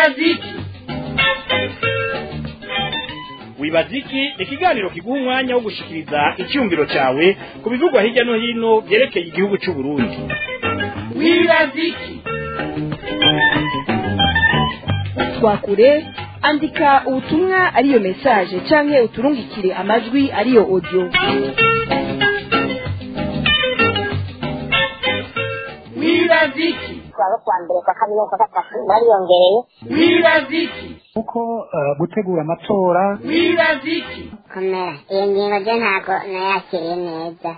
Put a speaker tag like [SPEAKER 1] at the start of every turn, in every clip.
[SPEAKER 1] wibaziki
[SPEAKER 2] wibaziki ni ikiganiro kiguha umwanya wo gushikiriza icyumviro cyawe ku bivugwa hirya no hino byerekeye igihugu cy'u Burundi
[SPEAKER 1] wibaziki
[SPEAKER 3] twakure andika ubutumwa ariyo message canke uturungikire amajwi ariyo audio
[SPEAKER 1] wibaziki
[SPEAKER 4] kuwa kwa mbere kwa kabiri no kwa gatatu bariyongereye
[SPEAKER 1] wibaziki
[SPEAKER 5] kuko eh, gutegura amatora
[SPEAKER 1] wibaziki
[SPEAKER 4] komera iyo ngingo ryo ntabwo nayakiriye neza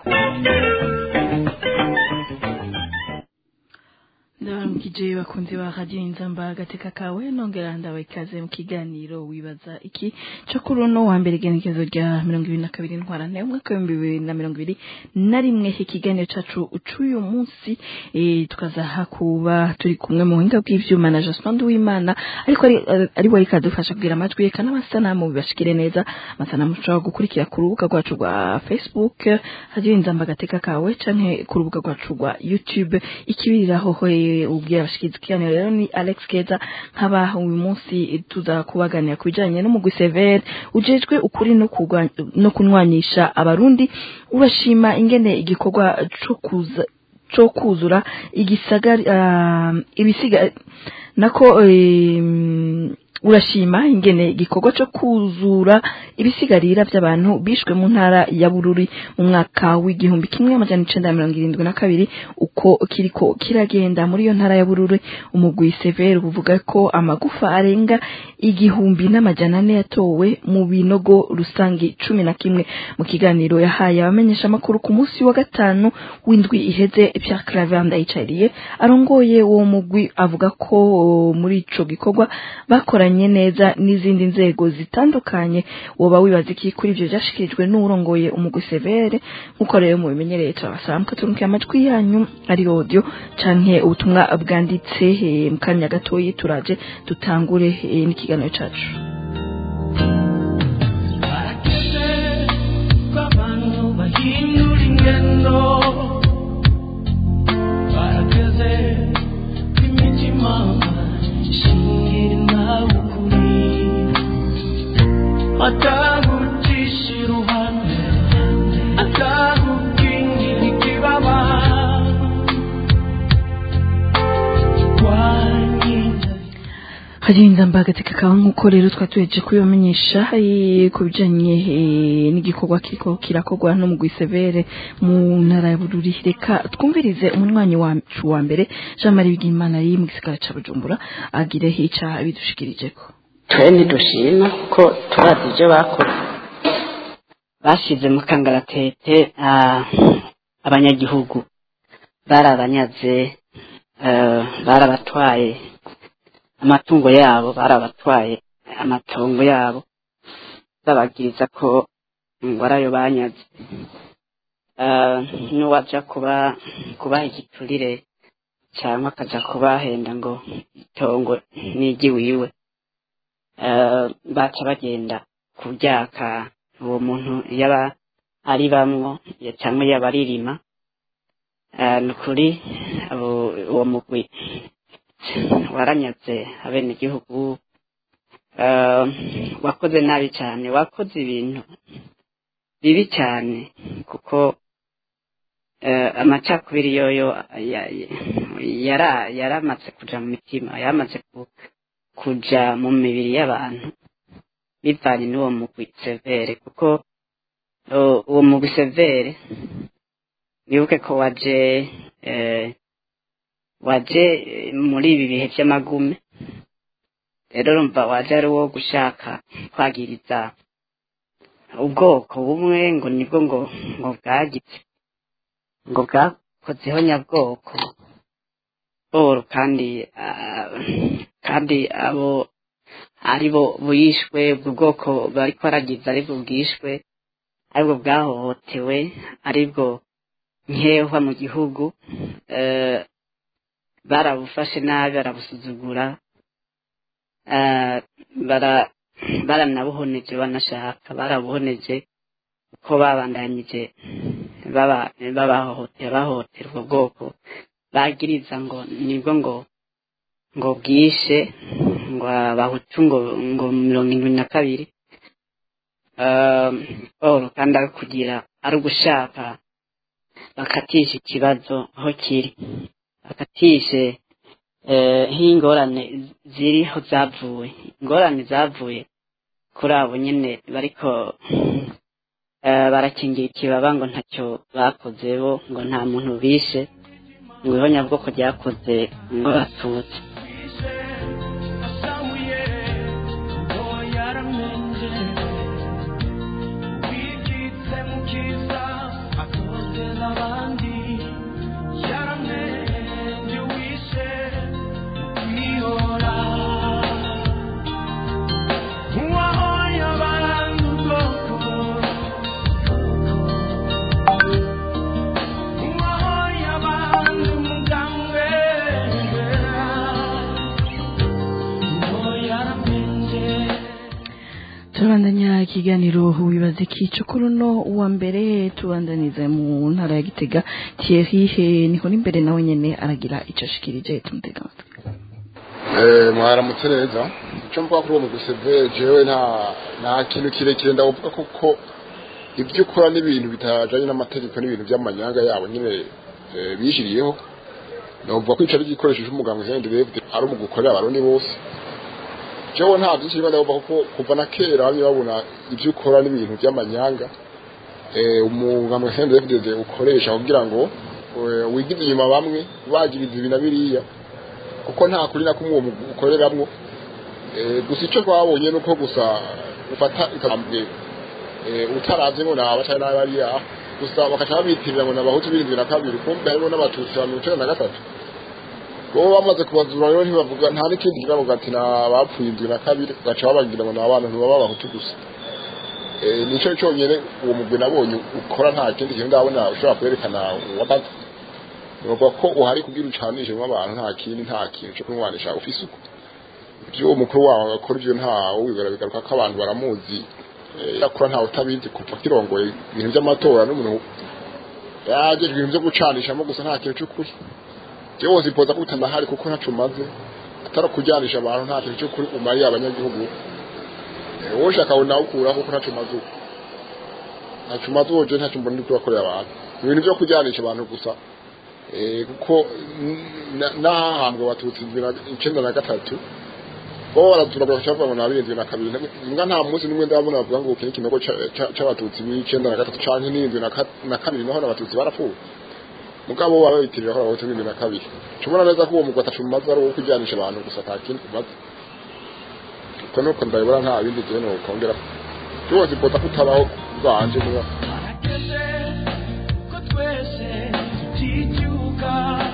[SPEAKER 6] ndabaramukije bakunzi ba radiyo inzamba agateka kawe nongera ndabaha ikaze mu kiganiro wibaza iki cyo kuri uno wa mbere igenekezo rya mirongo ibiri na kabiri ntwarane umwaka w'ibihumbi bibiri na mirongo ibiri na rimwe ikiganiro cacu c'uyu munsi eh, tukazaha kuba turi kumwe mu buhinga bw'ivyuma na Jospin Uwimana ariko ari ari we ikadufasha kugira amajwi eka n'amasanamu bibashikire neza amasanamu ushobora gukurikira ku rubuga rwacu rwa Facebook radiyo inzamba agateka kawe canke ku rubuga rwacu rwa YouTube ikibiriraho he ubwira abashikiriza ikiganiro rero ni Alex Keza nkaba uyu munsi tuza kubaganira ku bijanye n'umugwi Sever ujejwe ukuri no kurwanya no kunwanyisha abarundi urashima ingene igikorwa co kuza co kuzura igisagari uh, ibisiga nako em, urashima ingene igikorwa co kuzura ibisigarira vy'abantu bishwe mu ntara ya Bururi mu mwaka w'igihumbi kimwe amajana icenda na mirongo irindwi na kabiri uko kiriko kiragenda muri iyo ntara ya Bururi umugwi Sever uvuga ko amagufa arenga igihumbi n'amajana ane yatowe mu binogo rusangi cumi na kimwe mu kiganiro yahaye abamenyesha amakuru ku munsi wa gatanu w'indwi iheze Pierre Claver Ndayicariye arongoye uwo mugwi avuga ko muri ico gikorwa bakoranye neza n'izindi nzego zitandukanye woba wibaza iki kuri ivyo vyashikirijwe n'urongoye umugwi Severe nkuko rero mubimenyereye turabasaba mukaturunkiye amajwi yanyu ari audio canke ubutumwa bwanditse eh, mu kanya gatoyi turaje dutangure eh, n'ikiganiro cacu
[SPEAKER 1] barakeze ko abantu bahindura ingendo barakeze ko imitima ishingira nawe ukuri atagucisha iruhande atagukingira ikibaba wanyize
[SPEAKER 6] hari inzamba agateka kawe nk'uko rero twatuheje kubibamenyesha eh, ku bijanye eh, n'igikorwa kiriko kirakorwa no mu Severe mu ntara ya Bururi reka twumvirize umunywanyi wacu wa mbere Jean Marie Bigimana ari mu gisagara ca Bujumbura agire hica bidushikirijeko
[SPEAKER 7] twe ntidushima ko turazi ibyo bakoze bashyize mu kangaratete ah, abanyagihugu barabanyaze eh, barabatwaye amatungo yabo barabatwaye amatongo yabo bababwiriza ko ngo ari ayo banyaze Eh, n'uwaja kuba kubaha igiturire cyangwa akaja kubahenda ngo itongo n'iry'iwiwe eh, baca bagenda kuryaka uwo muntu yaba ari bamwo ya- cyangwa yaba aririma Eh, ni ukuri abo- uwo mugwi waranyaze abenegihugu eh, wakoze nabi cyane wakoze ibintu bibi cyane kuko eh, amacakubiri yoyo ya- ya- yara yaramaze kuja mu mitima yaramaze ku, kuja mu mibiri y'abantu bivanye n'uwo mugwi severe kuko uh, uwo mugwi severe wibuke ko waje eh, waje eh, muri ibi bihe by'amagume rero urumva waje ari uwo gushaka kwagiriza ubwoko bumwe ngo nibwo ngo ngo bwagize ngo bwakozeho nyabwoko boro kandi ah, kandi abo ari bo buyishwe ubwo bwoko bariko baragiza aribwo bwishwe aribwo bwahohotewe aribwo nkehwa mu gihugu eh, barabufashe nabi barabusuzugura eh, bara baranabuhoneje banashaka barabuhoneje uko babandanyije baba- babahohotera bahohotera ubwo bwoko bagiriza ngo nibwo ngo ngo bwishe ngo abahutu ngo ngo mirongo indwi na kabiri Eh, paul kandi ari kugira ari ugushaka bakatisha ikibazo aho kiri bakatishe eh, nk'ingorane ziriho zavuye ingorane zavuye kuri abo nyine bariko eh, barakingira ikibaba ngo ntacyo bakoze bo ngo nta muntu bishe ngo ihonyabwoko ryakoze ngo batutse
[SPEAKER 1] asamuye ngo yaramenje wikitse mu kiza atoteza abandi yaramenje wishe kwihora uwahoye abantu ubwoko uwahoye abantu umugambwe ngo yaramenje
[SPEAKER 6] turabandanya ikiganiro wibaza iki kuri uno uwa mbere tubandaniza mu ntara ya gitega thierry he niho n'imbere nawe nyene aragira ico ashikirije tumutega amatwi
[SPEAKER 8] Eh, mwaramutse neza icyo mvuga kuri uwo muguseve jewe nta nta kintu kirekire ndavuga kuko ibyo ukora n'ibintu bitajanye n'amategeko n'ibintu by'amanyanga yabo nyine eh, bishiriyeho ndavuga ko ico ari igikoresho c'umuganga Jean de David ari mu gukorera abarundi bose jewe nta byinshi niba ndavuga kuko kuva na kera bamwe babona ibyo ukora n'ibintu by'amanyanga eh, umuganga Jean de David ukoresha kugira ngo eh, wigize inyuma bamwe bagiriza ibi na biriya kuko nta kuri na kumwe uwo mugwi ukoreramwo Eh, gusa icyo twabonye ni uko gusa ufata ikambwe utaravye ngo naba cyane n'abariya gusa bakaca babitirira ngo n'abahutu birindwi na kabiri kumbe harimo n'abatutsi ba mirongo icenda na gatatu bo bamaze kubazura rero ntibavuga nta n'ikindi kiravuga ati n'abapfuye indwi na kabiri baca babagira ngo ni abantu ntibaba abahutu gusa Eh, nico cyonyine uwo mugwi nabonye ukora nta kindi kintu ndabona ushobora kwerekana wamaze nuvuga ko uhari kugira ucanishemo abantu nta kindi nta kintu cyo kumwanisha ufise uko ibyo uwo mukuru wawe akora ibyo ntawe wibera bigaruka ko abantu baramuzi Eh, yakora ntawe utabizi kuva kirongoye ibintu by'amatora n'umuntu yagejwe ibintu byo gucanishamo gusa nta kintu cy'ukuri jewe wozipoza ko utanahari kuko ntaco umaze atari kujyanisha abantu nta kintu cy'ukuri umariye abanyagihugu Eh, wowe ushaka ngo nawe ukuraho kuko ntaco umaze uko ntaco umaze uwo je ntaco mbona uri kubakorera abantu ibintu byo kujyanisha abantu gusa Eh, kuko n- n'ahahambwe abatutsi indwi na- icenda na gatatu bo baratura bagaca bavuga ngo ni abirindwi na kabiri mbwa nta munsi n'umwe ndabona bavuga ngo iki ni ikinogo ca- ca- c'abatutsi b'icenda na gatatu canke n'irindwi na ka- na kabiri naho n'abatutsi barapfuye mugabo bo baba bitirira ko abahutu b'irindwi na kabiri cubona neza ko uwo mugwi atacu umaze ari uwo kujyanisha abantu gusa ata kindi umaze uko nuko ndabibona nta bindi jewe nokongera rwose mbona ko utabaho bwanje niba
[SPEAKER 1] Harageze ko twese tuticyuka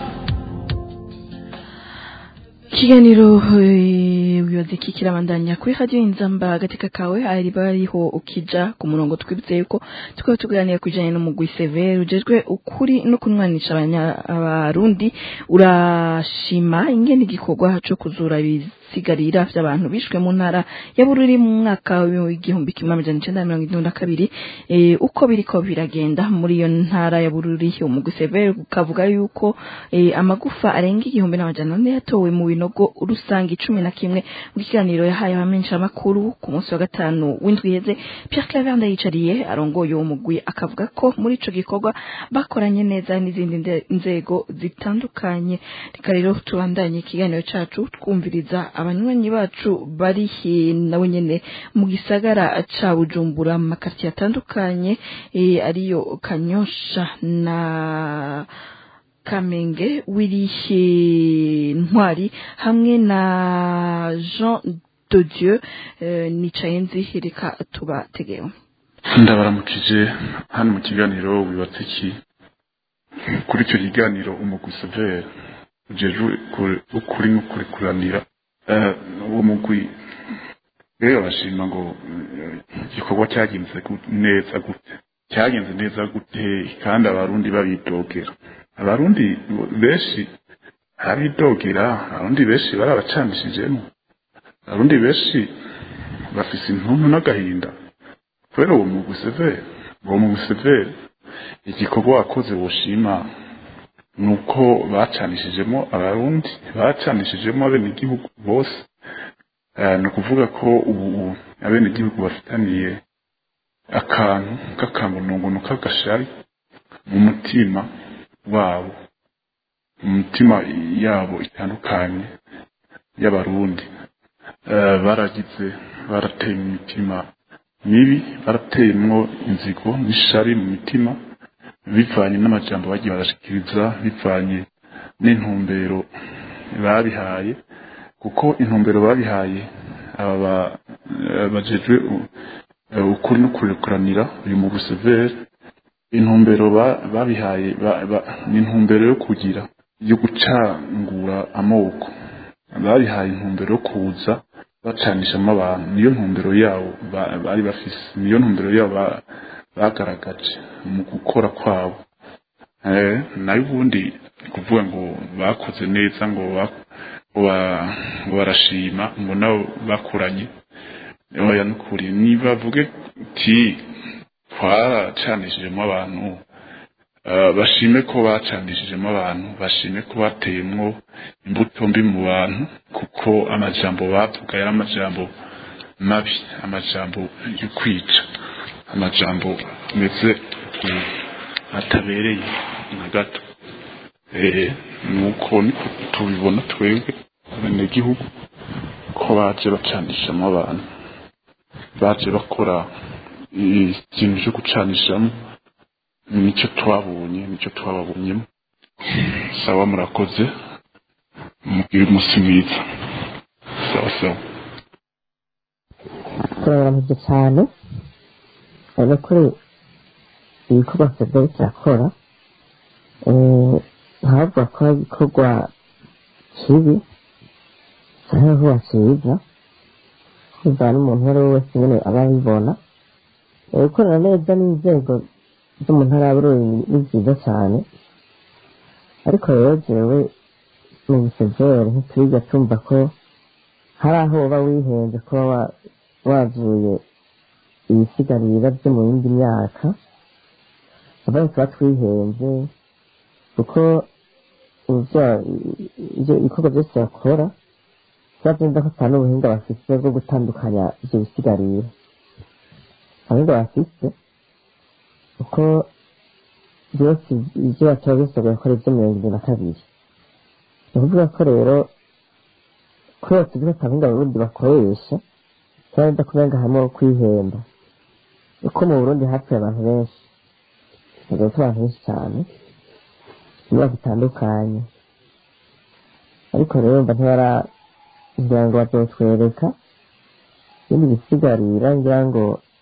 [SPEAKER 6] ikiganiro eh, wibaza iki kirabandanya kuri radiyo inzamba agateka kawe ari bariho ukija ku murongo twibutse yuko tukaba tuganira ku bijanye n'umugwi severe ujejwe ukuri no kunwanisha abanya- abarundi urashima ingene igikorwa co kuzura ibisigarira vy'abantu bishwe mu ntara ya bururi mu mwaka w'igihumbi kimwe amajana icenda na mirongo itanu na kabiri eh, uko biriko biragenda muri iyo ntara ya bururi umugwi severe ukavuga yuko eh, amagufa arenga igihumbi n'amajana ane yatowe mu binogo rusange cumi na kimwe mu kiganiro yahaye abamenyeshamakuru ku munsi wa gatanu w'indwi iheze Pierre Claver ndayicariye arongoye uwo mugwi akavuga ko muri ico gikorwa bakoranye neza n'izindi nde- nzego zitandukanye reka rero tubandanye ikiganiro cacu twumviriza abanywanyi bacu bari he nawe nyene mu gisagara ca Bujumbura mu makartier atandukanye eh, ariyo Kanyosha na Kamenge Wirihe Ntwari hamwe na Jean de Dieu eh, nicaye nzi reka tubategeho
[SPEAKER 9] ndabaramukije hano mu kiganiro wibatse iki kuri icyo kiganiro umugwi severe ujejwe ku- ukuri n'ukuri kuranira Eh, uwo mugwi rero bashima ngo eh, igikorwa cyagenze gu- neza gute cyagenze neza gute kandi abarundi babidogera abarundi benshi arabidogera abarundi benshi barabacanishijemo abarundi benshi bafise intuntu n'agahinda kubera uwo mugwi severe uwo mugwi severe igikorwa wakoze woshima nuko bacanishijemo abarundi bacanishijemo abenegihugu bose Eh, ni ukuvuga ko ubu abenegihugu bafitaniye akantu k'akamununguno k'agashari mu mutima wabo mu mitima yabo itandukanye y'abarundi Eh, baragize barateye mu mitima mibi barateyemwo inzigo n'ishari mu mitima bivanye n'amajambo bagiye barashikiriza bivanye n'intumbero babihaye kuko intumbero babihaye aba ba- eh, bajejwe u- eh, ukuri no kurekuranira uyu mu Buseveri intumbero ba- babihaye ba- ba- ni intumbero yo kugira yo gucangura amoko babihaye intumbero yo kuza bacanishamo abantu niyo ntumbero yabo ba- bari bafise niyo ntumbero yabo ba- bagaragaje mu gukora kwabo Eh, nayo ubundi kuvuga ngo bakoze neza ngo ba- ngo ba- ngo barashima ngo nabo bakuranye oya nukuri nibavuge ti twaracanishijemo abantu eh, bashime ko bacanishijemo abantu bashime ko bateyemwo imbuto mbi mu bantu kuko amajambo bavuga yari amajambo mabi amajambo yo kwica amajambo meze mm, atabereye na gato Eh, nuko niko tubibona twebwe abenegihugu ko baje bacanishamo abantu baje bakora ikintu cyo gucanishamo nicyo twabonye nicyo twababonyemo sawa murakoze mugire umunsi mwiza sawa sawa
[SPEAKER 10] turabaramije cyane cyane kuri ibikorwa federi kirakora eh, ntavuga ko ari igikorwa kibi cyangwa vuba cyiza kumva n'umuntu uwo ari we wese nyine aba abibona Eh, gukorana neza n'inzego zo mu ntara y'abururi ni byiza cyane ariko rero jewe mu bisezeri ntituriga tumva ko hari aho uba wihenze kuba wa- wavuye ibisigarira byo mu yindi myaka abaye tuba twihenze kuko ivyo- ivyo ibikorwa byose bakora tuba byumva ko atari ubuhinga bafite bwo gutandukanya ivyo bisigarira abuhinga bafite kuko byose ibyo batora byose bagakora ibyo mirongo irindwi na kabiri ni ukuvuga ko rero kubera tuzi ko atabuhinga burundi bakoresha cyangwa ndakurenga hamwe ho kwihemba uko mu burundi hapfuye abantu benshi hagapfa abantu benshi cyane imyaka itandukanye ariko rero mba ntibara ngira ngo bazotwereka ibindi bisigarira ngira ngo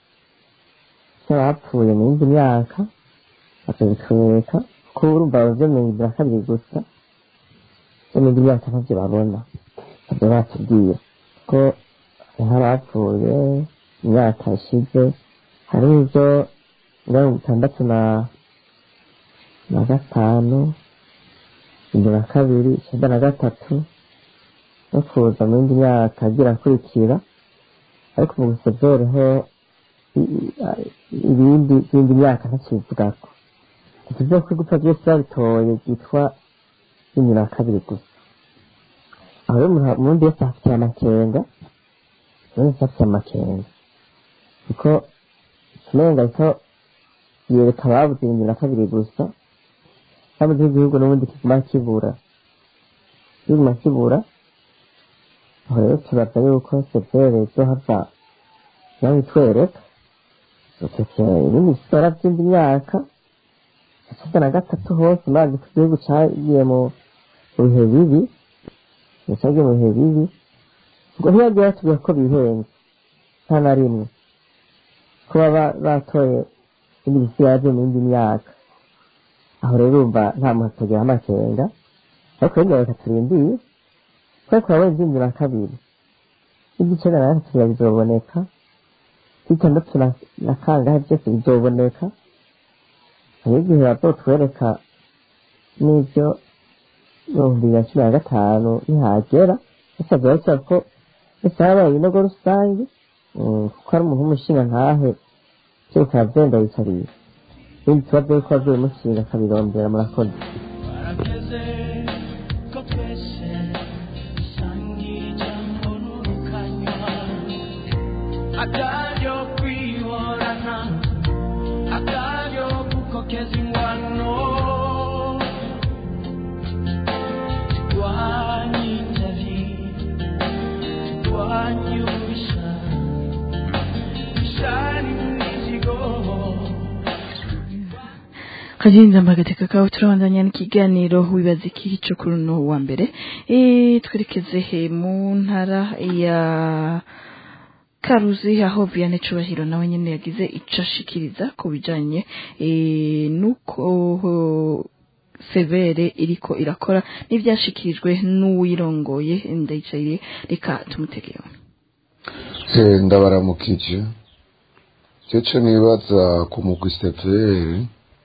[SPEAKER 10] cy'abapfuye mu yindi myaka bakabitwereka ko urumva bavyo mirongo ibiri na kabiri gusa byo mu yindi myaka ntavyo babona ntabyo batubwiye ko hariho abapfuye imyaka ishize hari ibyo mirongo itandatu na na gatanu ibiri na kabiri icyenda na gatatu no kuza mu yindi myaka agira akurikira ariko mu gusezere ho i- i- ibindi by'indi myaka ntakivugako tuvuze ko gupfa byose babitoye byitwa cumi na kabiri gusa aho rero umuntu umuntu wese afitiye amakenga umuntu wese afitiye amakenga kuko ikimenga ariko yereka ababuze ibihumbi na kabiri gusa kandi igihugu n'ubundi kiguma kibura kiguma kibura aho rero tubaza yuko severe zo hava nawe itwereka ibindi bisora by'indi myaka icyenda na gatatu hose mazi ku gihugu cyagiye mu mu bihe bibi cyagiye mu bihe bibi ubwo ntibagiye batubwira ko bihenze nta na rimwe kuba ba- batoye ibindi bisigaye byo mu yindi myaka aho rero urumva nta muntu atagira amakenga ariko rero reka turindiye kubera ko wabonye ibyumbi na kabiri iby'icyenda na gatatu biba bizoboneka iby'itandatu na- na kangahe byose bizoboneka hari igihe bazotwereka n'ibyo ibihumbi bibiri na cumi na gatanu nihagera bisabwa basaba ko ese habaye ibinogo rusange mm, kuko ari umuntu w'umushinga ntahe byo bikaba byenda yicariye ibindi tubazo yuko bavuye mushinga akabirondera murakoze
[SPEAKER 1] barageze ko twese dusangira ijambo n'urukanyo akaryo kwihorana akaryo gukokeza ingwano twanyitabi twanyubisha ishari n'imizigo
[SPEAKER 6] kagenza mbagateka kawe turabandanya n'ikiganiro wibaza iki cyo kuri uno wa mbere eh twerekeze he mu ntara ya Karuzi aho Vianney Cubahiro nawe nyene yagize ico ashikiriza ku bijanye eh nuko severe iriko irakora n'ivyashikirijwe n'uwirongoye ndayicariye reka tumutegeho
[SPEAKER 11] Eh, ndabaramukije cece nibaza ku mugwi severe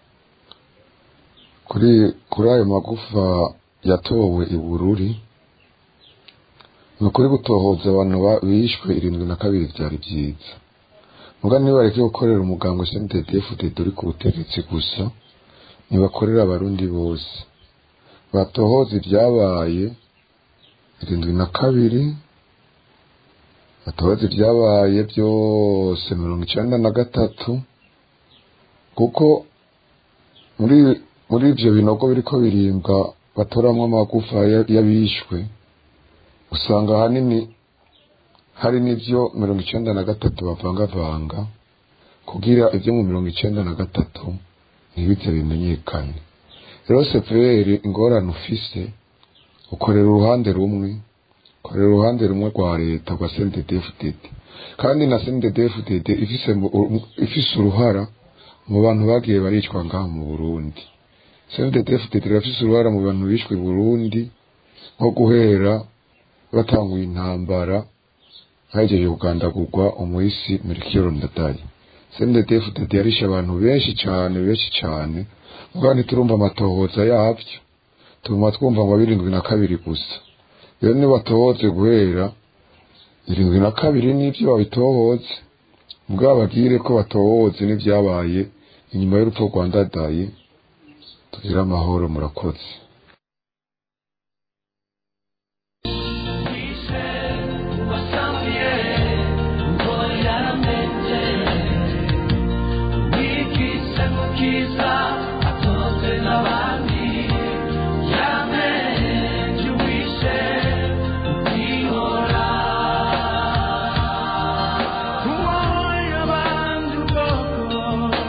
[SPEAKER 11] kuri kuri ayo magufa yatowe i bururi ni ukuri gutohoza abantu ba- bishwe irindwi na kabiri vyari vyiza muga nibareke gukorera umuganga snddfdd uri ku butegetsi gusa ntibakorera abarundi bose batohoza ibyabaye irindwi na kabiri batohoza ibyabaye byose mirongo icenda na gatatu kuko muri muri ivyo binogo biriko birimbwa batoramwo amagufa ya- y'abishwe usanga ahanini hari n'ivyo mirongo icenda na gatatu bavangavanga kugira ivyo mu mirongo icenda na gatatu ntibize bimenyekane rero severi ingorane ufise ukorera uruhande rumwe ukorera uruhande rumwe rwa leta rwa CNDD-FDD kandi na CNDD-FDD ifise mu- ifise uruhara mu bantu bagiye baricwa ngaho mu Burundi CNDD-FDD irafise uruhara mu bantu bishwe i Burundi nko guhera batanguye intambara hahejeje kugandagurwa umuhisi Melchior Ndadaye CNDD-FDD yarishe abantu benshi cane benshi cane mugabo ntiturumva amatohoza yavyo tuguma twumva ngo birindwi na kabiri gusa rero nibatohoze guhera irindwi na kabiri n'ivyo babitohoze mugabo bagire ko batohoze n'ivyabaye inyuma y'urupfu rwa Ndadaye tugire amahoro murakoze
[SPEAKER 1] wasamye ngo yaramenye wikise mukiza atonze n'abandi yamenye uwishe wihora uwoye abandi ubwoko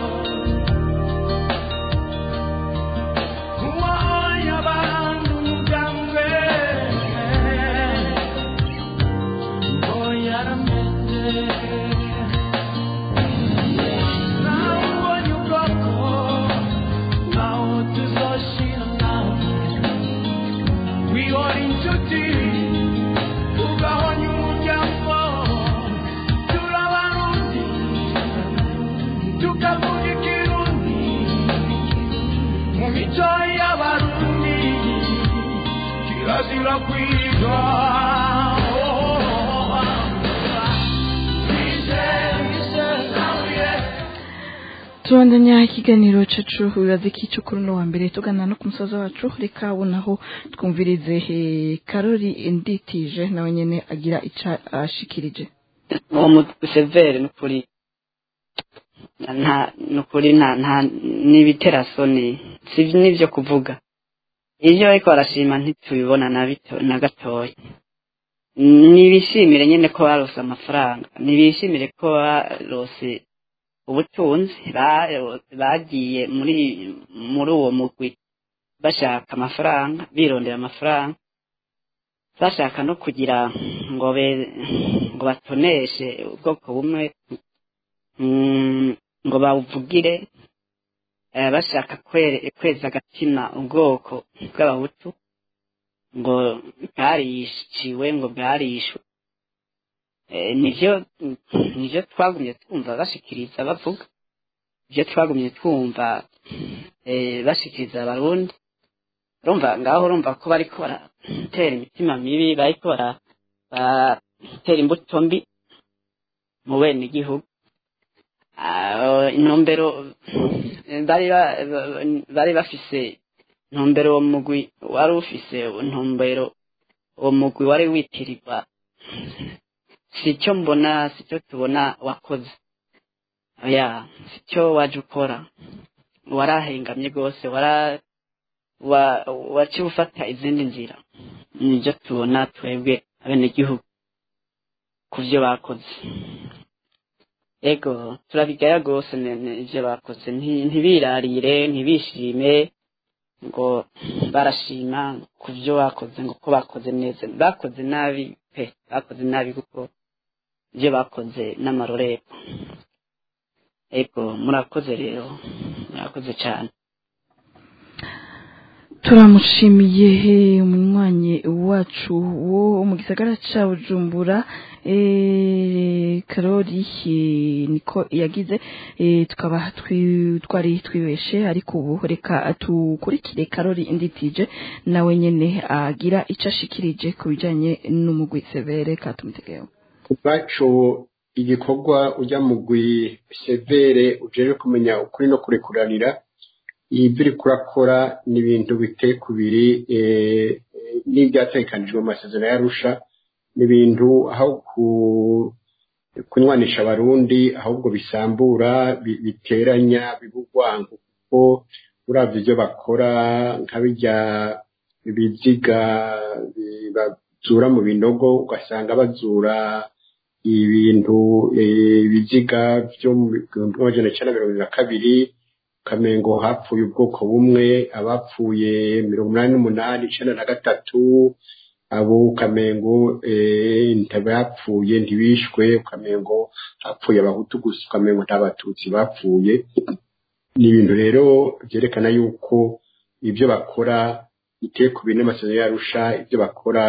[SPEAKER 1] uwoye abandi umugambwe Kirazira kwigwa
[SPEAKER 6] tubandanya ikiganiro cacu wibaza iki cyo kuri uno wa mbere tugana no ku musozi wacu reka naho twumvirize eh, karori nditije nawe nyene agira ica ashikirije
[SPEAKER 7] uwo mutwe severe nukuri nta nukuri nta nta n'ibiterasoni si n'ibyo kuvuga ibyo ariko barashima ntitubibona na bito na gatoya nibishimire nyine ko barose amafaranga nibishimire ko barose ubutunzi ba- bagiye muri muri uwo mugwi bashaka amafaranga birondera amafaranga bashaka no kugira ngo be ngo batoneshe ubwoko bumwe mm, ngo bawuvugire eh, bashaka kwere- kweza agatima ubwoko bw'abahutu ngo bwariciwe ngo bwarishwe Eh, nivyo nivyo twagumye twumva bashikiriza bavuga ivyo twagumye twumva eh, bashikiriza abarundi urumva ngaho urumva ko bariko baratera imitima mibi bariko bara- baratera imbuto mbi mu bene igihugu Ah, intumbero eh, bari ba- ba- bari bafise intumbero uwo mugwi wari ufise intumbero uwo mugwi wari witirirwa si cyo mbona si cyo tubona wakoze oya si cyo waje ukora warahengamye rwose wara wa waciye ufata izindi nzira nibyo tubona twebwe abenegihugu ku byo bakoze ego turabigaya rwose ne- ne- ibyo bakoze Nti- ntibirarire ntibishime ngo barashima ku byo bakoze ngo ko bakoze neza bakoze nabi pe bakoze nabi kuko ibyo bakoze n'amarorerwa ego murakoze rero murakoze cyane
[SPEAKER 6] turamushimiye eh, umunywanyi wacu wo mu gisagara ca bujumbura eh, karori eh, niko yagize eh, tukaba twi- twari twibeshe ariko ubu reka tukurikire karori inditije nawe nyene agira ico ashikirije ku bijanye n'umugwi severe katumutegeho
[SPEAKER 12] ubwacu igikorwa ujya mugwi severe ujeje kumenya ukuri no kurekuranira ibyo uri kurakora ni ibintu biteye kubiri eh, eh, n'ibyatekanijwe mu masezerano y'arusha ni ibintu aho ku- kunywanisha abarundi ahubwo bisambura bi- biteranya bibugwango kuko uravye ibyo bakora nka bijya ibiziga bi- bazura mu binogo ugasanga bazura ibintu eh, ibiziga byo mu bihumbi amajana icyenda mirongo irindwi na kabiri kamengo hapfuye ubwoko bumwe abapfuye mirongo inani n'umunani icyenda na gatatu abo kamengo eh, ntibapfuye ntibishwe kamengo hapfuye abahutu gusa kamengo nta batutsi bapfuye ni ibintu rero byerekana yuko ibyo bakora biteye ku bine amasezerano yarusha ibyo bakora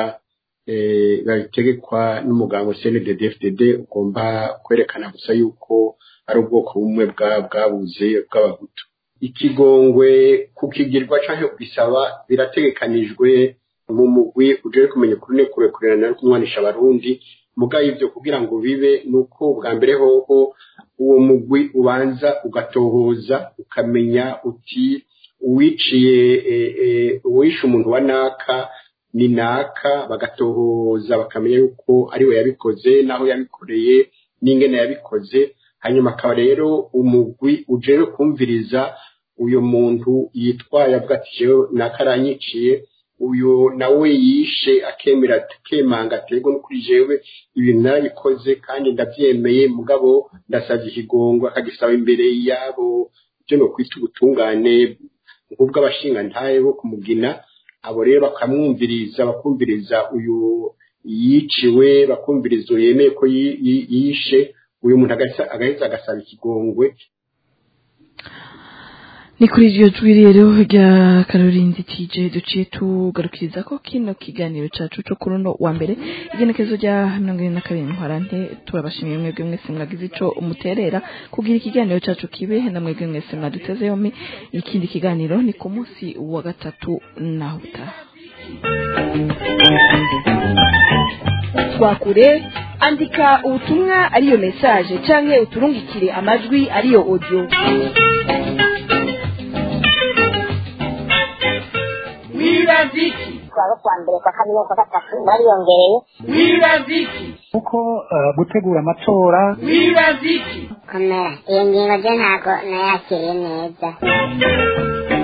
[SPEAKER 12] eh, babitegekwa n'umuganga CNDD-FDD ugomba kwerekana gusa yuko ari ubwoko bumwe bwa- bwabuze bw'abahutu ikigongwe kukigirwa canke kugisaba birategekanijwe mu mugwi uje kumenya ukuri no kurekurana no kumwanisha abarundi mugaye ivyo kugira ngo bibe nuko bwa mbere hoho uwo mugwi ubanza ugatohoza ukamenya uti uwiciye eh, eh, uwishe umuntu wa naka ni naka bagatohoza bakamenya yuko ari we yabikoze n'aho yabikoreye n'ingene yabikoze hanyuma akaba rero umugwi ujewe kumviriza uyu muntu yitwaye avuga ati jewe naka aranyiciye uyu nawe yishe akemera akemanga aterwa no kuri jewe ibintu narabikoze kandi ndabyemeye mugabo ndasabye ikigongo akagisaba imbere yabo ibyo ni ukwita ubutungane nk'ubw'abashingantahe bo kumugina abo rero bakamwumviriza bakumviriza uyu yiciwe bakumviriza uyu yemeye ko yi- yi- yishe uyu muntu agaheza agaheza agasaba ikigongwe
[SPEAKER 6] ni kuri iryo jwi rero rya karorinzi tije duciye tugarukiriza ko kino kiganiro cacu co kuri uno wa mbere igenekezo rya mirongo ine na kabiri ntwarante turabashimiye mwebwe mwese mwagize ico umuterera kugira ikiganiro cacu kibe na mwebwe mwese mwaduteze yompi ikindi kiganiro ni ku munsi wa gatatu naho utaha
[SPEAKER 3] twakure andika ubutumwa ariyo message canke uturungikire amajwi ariyo audio
[SPEAKER 1] Wiraziki,
[SPEAKER 4] kuwa kuwa mbere kwa kabiri no kwa gatatu bariyongereye
[SPEAKER 1] wiraziki,
[SPEAKER 5] kuko eh, gutegura amatora
[SPEAKER 1] wiraziki.
[SPEAKER 4] komera iyo ngingo je ntago nayakiriye neza